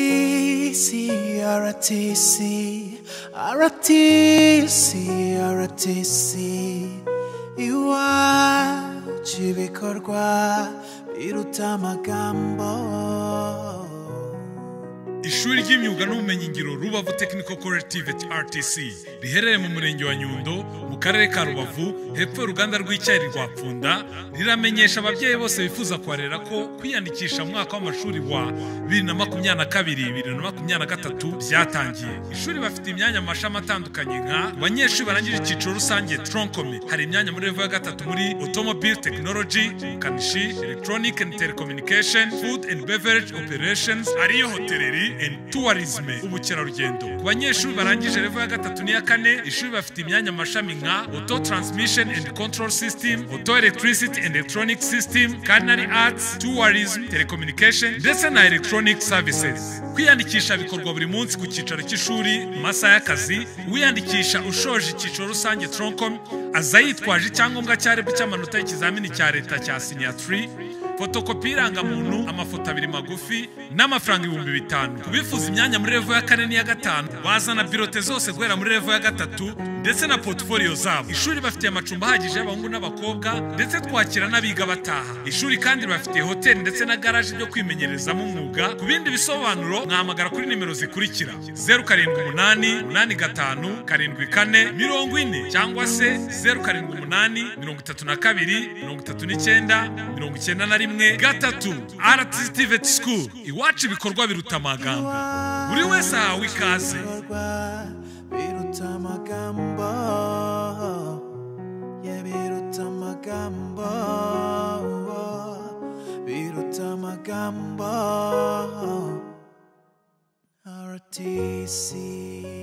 RTC, RTC, RTC, RTC, iwacu ibikorwa biruta amagambo. ishuri ry'imyuga n'ubumenyingiro rubavu technical cooperative rtc riherereye mu murenge wa nyundo mu karere ka rubavu hepfo y'uruganda rw'icyayi rwa pfunda riramenyesha ababyeyi bose bifuza kuharera ko kwiyandikisha mu mwaka w'amashuri wa 2022-2023 byatangiye ishuri bafite imyanya mu mashami atandukanye nka abanyeshuri barangije icyiciro rusange troncome hari imyanya muri revo ya gatatu muri automobile technology kanishi electronic and telecommunication food and beverage operations ariyo hoteleri and tourism ubukerarugendo ku banyeshuri barangije revo ya gatatu n'iya kane ishuri bafite imyanya mu mashami nka auto transmission and control system auto electricity and electronic system culinary arts tourism telecommunication ndetse na electronic services kwiyandikisha bikorwa buri munsi ku cyicaro cy'ishuri mu masaha y'akazi uwiyandikisha ushoje icyiciro rusange troncom aza yitwaje icyangombwa cya rebu cy'amanota y'ikizamini cya leta cya sinyatiri fotokopi y'irangamuntu amafoto abiri magufi n'amafaranga ibihumbi bitanu ku bifuza imyanya muri revo ya kane n'iya gatanu bazana birote zose guhera muri revo ya gatatu ndetse na portfolio zabo ishuri bafitiye amacumbi ahagije y'abahungu n'abakobwa ndetse twakira n'abiga bataha ishuri kandi bafitiye hoteli ndetse na garaje byo kwimenyerezamo umwuga ku bindi bisobanuro mwahamagara kuri nimero zikurikira zeru karindwi umunani umunani gatanu karindwi kane mirongo ine cyangwa se zeru karindwi umunani mirongo itatu na kabiri mirongo itatu n'icyenda mirongo icyenda na rimwe gatatu aratitiveti sikuru iwacu ibikorwa biruta amagambo buri wese ahawe ikaze ibikorwa biruta amagambo yeah, biruta amagambo biruta amagambo RTC